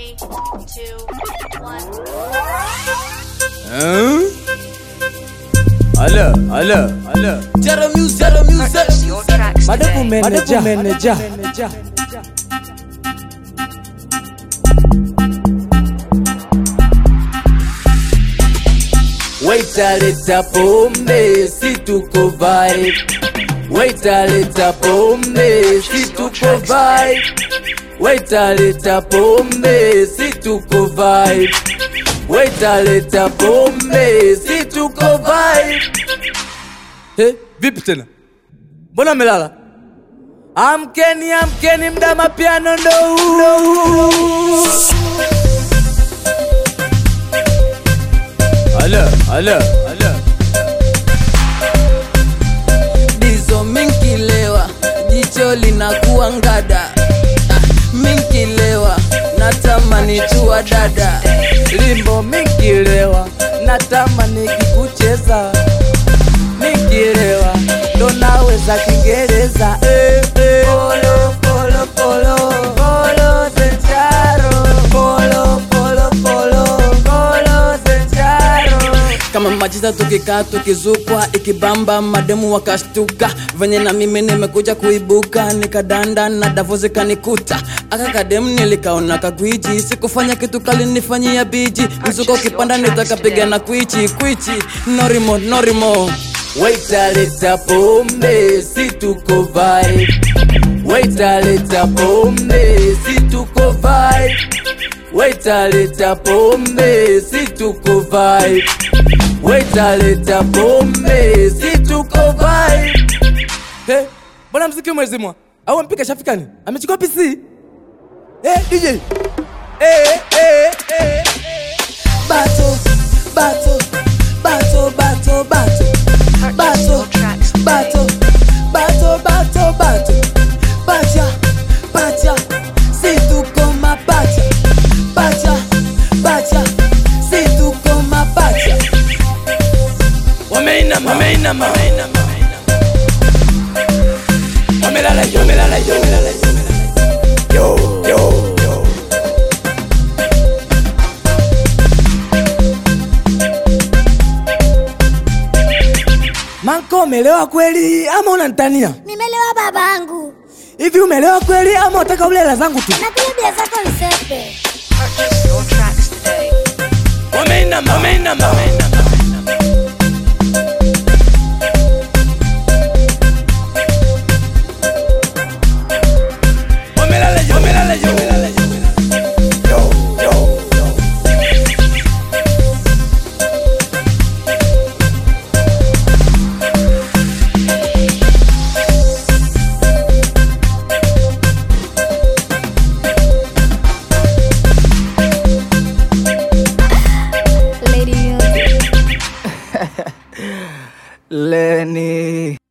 Three, two, one. Hein? Alo, alo, alo. Zero music, zero Purchase your tracks Madapu today. manager, manager. Waiter leta pombe, si tuko vibe. Waiter leta pombe, si tuko vibe. Waiter leta pombe, si tuko vibe. Waiter leta pombe, si tuko vibe. Hey, vipi tena? Mbona melala? Amkeni, amkeni, mda mapiano ndo huu. Alo, alo, alo. dizo minkilewa jicho linakuwa ngada Ah, minkilewa natamani tuwa dada limbo mikilewa natamani kikucheza mikilewa ndo naweza kiingereza eh, eh. Polo, polo, polo, polo, sencharo. Polo, polo, polo, polo, sencharo. kama machiza tukikaa tukizukwa ikibamba mademu wakashtuka venye na mimi nimekuja kuibuka nikadanda na davu zikanikuta aka kademu nilikaona kagwiji sikufanya kitu kalinifanyia biji mzuko ukipanda nitakapiga na kwichi kwichi norimo norimo Waiter leta pombe, si tuko vibe. Waiter leta pombe, si tuko vibe. Waiter leta pombe, si tuko vibe. Waiter leta pombe, si tuko vibe. Hey, mbona mziki umezimwa? Au mpika shafikani? Amechukua PC? Eh, DJ. Eh, eh, eh. bato bato bato bato bato Purchase bato your tracks today. bato bato bato bato pacha pacha si tuko mapacha pacha pacha si tuko mapacha Wameinama, wameinama, wameinama. Wamelala yo, wamelala yo, wamelala yo, wamelala yo. Yo, yo, yo. Manko, umelewa kweli ama unanitania? Nimelewa babangu. Hivi umelewa kweli ama unataka ule hela zangu tu? Nakuja bia zako nisepe. Purchase your tracks today. Wameinama, wameinama, wameinama. Wamelala yo, wamelala yo, wamelala yo, wamelala yo. Yo, yo, yo. Lady Music. Lenny.